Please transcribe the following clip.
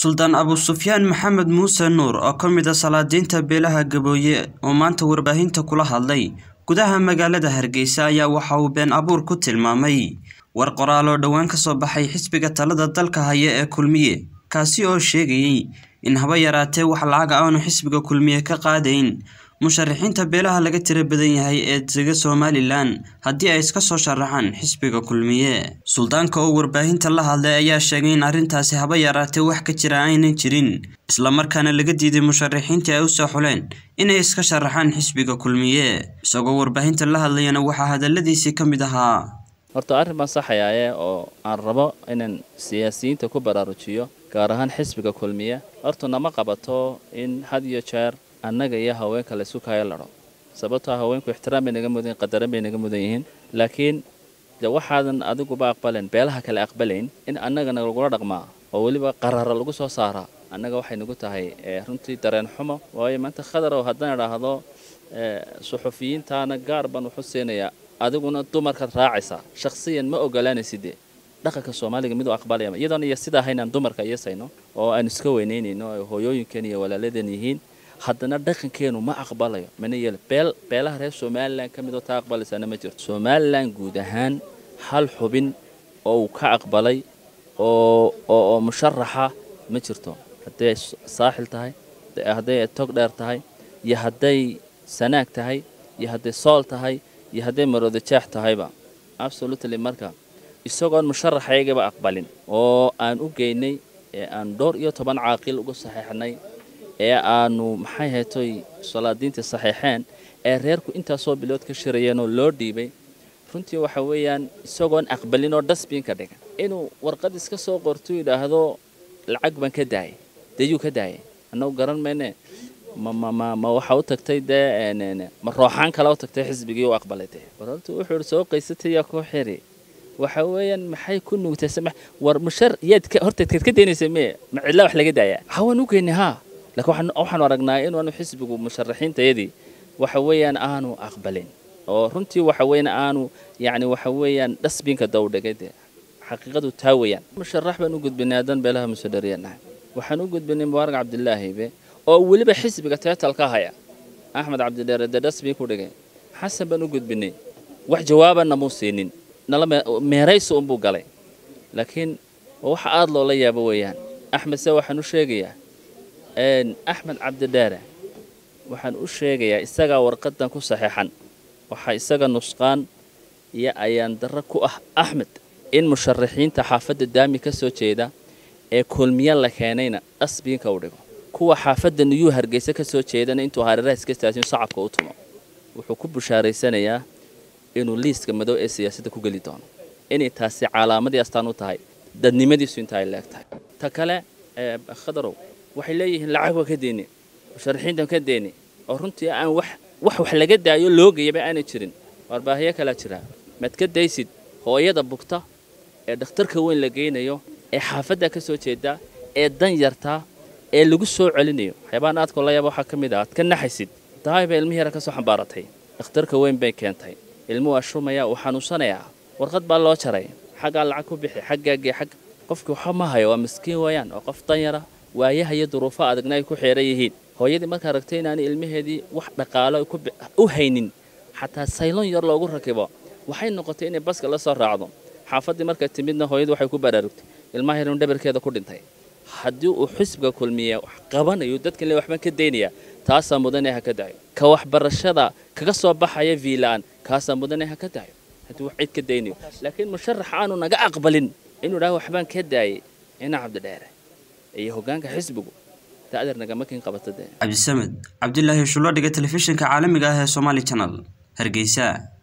Suldaan Abu Sufyaan Maxamed Muuse Nuur oo ka mid ah salaadiinta beelaha Gabooye oo maanta warbaahinta kula hadlay gudaha magaalada Hargeysa ayaa waxa uu been abuur ku tilmaamay war qoraal oo dhowaan ka soo baxay xisbiga talada dalka haya ee Kulmiye kaasi oo sheegayay in haba yaraatee wax lacag ah aanu xisbiga Kulmiye ka qaadayn musharaxiinta beelaha laga tiro badan yahay ee dega Somaliland haddii ay iska soo sharaxaan xisbiga Kulmiye suldaanka oo warbaahinta la hadlay ayaa sheegay in arrintaasi haba yaraatee wax ka jira aynan jirin isla markaana laga diiday musharaxiintii ay u soo xuleen inay iska sharaxaan xisbiga Kulmiye isagoo warbaahinta la hadlayana waxaa hadaladiisii ka mid ahaa horta arrin baan saxayaaye oo aan rabo inaan siyaasiyiinta ku baraarujiyo gaar ahaan xisbiga kulmiye horta nama qabato in had iyo jeer annaga iyo haweenka laysu kaayo ladho sababtoo haweenku ixtiraam bay naga mudan yihin qadaran bay naga mudan yihiin laakiin de waxaadan adiguba aqbalayn beelaha kale aqbalayn in annagana lagula dhaqmaa oo weliba qarara lagu soo saaraa annaga waxay nagu tahay runtii dareen xumo waayo maanta khadarow haddaan idhaahdo suxufiyiintaana gaar baan wuxu siinayaa adiguna dumarkaad raacaysaa shakhsiyan ma ogolaanayside dhaqanka soomaaliga miduu aqbalaya iyadoon iyo sidaa haynaan dumarka iyasayno oo aan iska weynaynayno ay hooyooyinkan iyo walaaladeen yihiin haddana dhaqankeenu ma aqbalayo mana yeelo beel beelaha reer somalilan ka midoo taa aqbalaysaana ma jirto somalilan guud ahaan hal xubin oo uu ka aqbalay oo oo musharaxa ma jirto hadday ay saaxil tahay hadday ay tog dheer tahay iyo hadday sanaag tahay iyo hadday sool tahay iyo hadday maroodajeex tahayba absolutely marka isagoon musharaxaygaba aqbalin oo aan u geynay ee aan dhowr iyo toban caaqil uga saxeexnay ee aanu maxay haytoy salaadiintii saxeexeen ee reerku intaasoo bilood ka shirayeenoo loo dhiibay runtii waxa weeyaan isagoon aqbalin oo dasbiinka dhigan inuu warqad iska soo qorto yidhaahdo lacag baan ka daayay deyuu ka daayay annagu garan mayne ma ma ma ma waxa u tagtay dee ma rooxaan kale u tagtay xisbigii u aqbalay dee war horta wuxuu soo qaysatay yaa ku xiri waxa weeyaan maxay ku nuugtay samax war mushar yaad horta kad ka daynaysa mee ma cidla wax laga daayaa hawaan u geynay haa laakiin waxaanu aragnaa inaanu xisbigu musharaxiintayadii waxa weeyaan aanu aqbalin oo runtii waxa weeyaan aanu yacni waxa weeyaan dhasbiinka dawdhigay dee xaqiiqadu taa weeyaan musharax baan u gudbinay haddaan beelaha musadhariyanahay waxaan u gudbinay mubaarak cabdilaahibe oo weliba xisbiga teetalka haya axmed cabdidheere dee dhasbiin ku dhigay xasan baan u gudbinay wax jawaabanna muu siinin nala meeraysi unbuu galay laakiin waxa aada loola yaabo weeyaan axmed se waxaan u sheegayaa axmed cabdidheere waxaan u sheegayaa isagaa warqadan ku saxeexan waxaa isaga nusqaan iyo ayaan darro ku ah axmed in musharaxiinta xaafadda daami ka soo jeeda ee kulmiye la keenayna dhasbiinka u dhigo kuwa xaafadda niyuu hargeysa ka soo jeedana intuu hareeraha iska staasin sacabka u tumo wuxuu ku bushaaraysanayaa inuu liiska madow ee siyaasadda ku geli doono inay taasi calaamadii astaan u tahay dadnimadiisu inta ay leeg tahay ta kale khadarow waxay leeyihiin lacag waa ka deeni musharaxiintan ka deeni oo runtii aan wax wax wax laga daayo loogayaba aanay jirin warbaahiyo kalaa jira maad ka daysid hooyada bugta ee dhakhtarka weyn la geynayo ee xaafadda ka soo jeeda ee dan yartaa ee lagu soo celinayo waxyaabahan aadkoo la yaaba waxaa ka mid ah aad ka naxaysid dahay bay ilmihi yara ka soo xambaaratay dhakhtarka weyn bay keentay ilmu waa shumaya uu xanuunsanayaa warqad baa loo jaray xaggaa lacag ku bixi xaggaagii xag qofkii waxa ma hayo waa miskiin weeyaan oo qof dan yara waayaha iyo duruufo adagna ay ku xeeran yihiin hooyadii markaa aragtay inaanay ilmaheedii wax dhaqaalo u haynin xataa saylon yar loogu rakibo waxay noqotay inay baska la soo raacdo xaafaddii markay timidna hooyadu waxay ku baraarugtay ilmaha yarun dhabarkeeda ku dhintay haddii uu xisbiga kulmiye wax qabanayo dadkan le waxbaan ka daynaya taasaa mudane ha ka dayo ka waxbarashada kaga soo baxaya viilaan kaasaa mudane ha ka dayo haddii wax cid ka daynayo laakiin musharax aanu naga aqbalin inuu dhaha waxbaan ka daayay ina cabdidheere iyo hoggaanka xisbigu da'dar nagama kin qabata dee cabdisamed cabdilaahi shulo dhiga telefishinka caalamiga ah ee somaali channel hargeysa